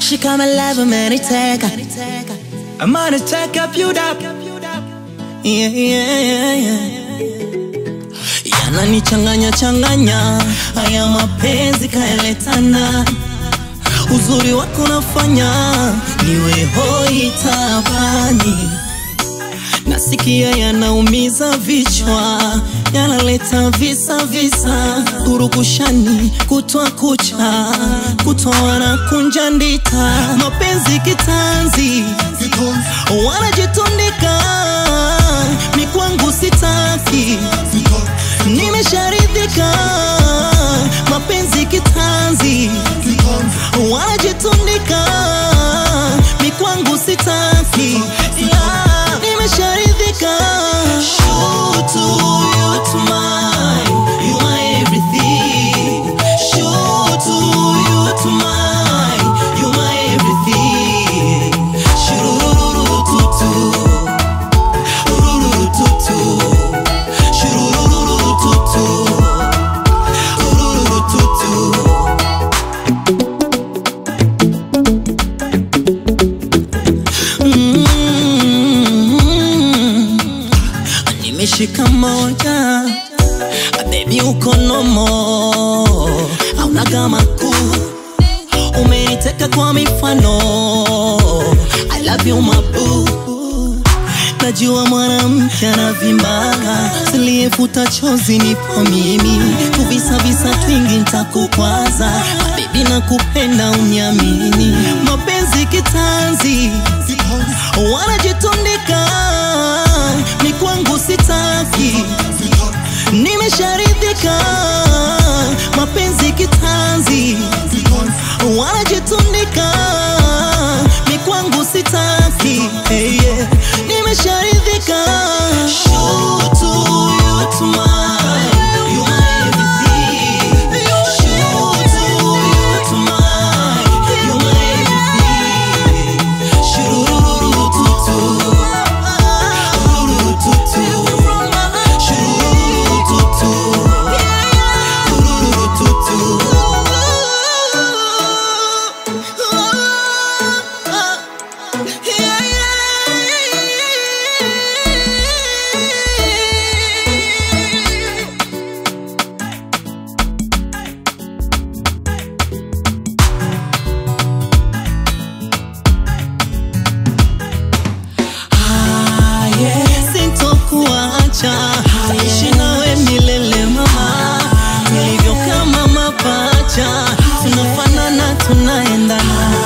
Nimeshika my love ameniteka I'm gonna take up you up yeah, yeah, yeah, yeah. Yananichanganya changanya haya mapenzi kaeletana uzuri wako nafanya niwe hoi tabani nasikia yanaumiza vichwa yanaleta visa visa kurukushani kutwa kucha kutoana kunja ndita mapenzi kitanzi wanajitundika mikwangu sitaki nimesharidhika mapenzi kitanzi wanajitundika mikwangu sitaki yeah, nimesharidhika Shutu, you to mine, you my everything. Shutu, you to mine, you my everything. Shururu-tutu, ururu-tutu, shururu-tutu, ururu-tutu. Mm. Nimeshika moja Baby uko nomo Hauna kama kuu Umeniteka kwa mifano I love you mabu Najua mwanamke anavimbaga Siliyefuta chozi nipo mimi Kuvisa visa twingi nitakukwaza Baby nakupenda uniamini Mapenzi kitanzi wanajitundika ni kwangu sitaki nimesharidhika mapenzi kitanzi wanajitundika ni kwangu sitaki hey, yeah. nimesharidhika Shutu, you to mine, you my everything. Shutu, you to mine, you my everything. Shururu-tutu, ururu-tutu, shururu-tutu, ururu-tutu. Ah, yeah. Sintokuacha ishi nawe milele mama, tulivyo kama mapacha, tunafanana tunaendana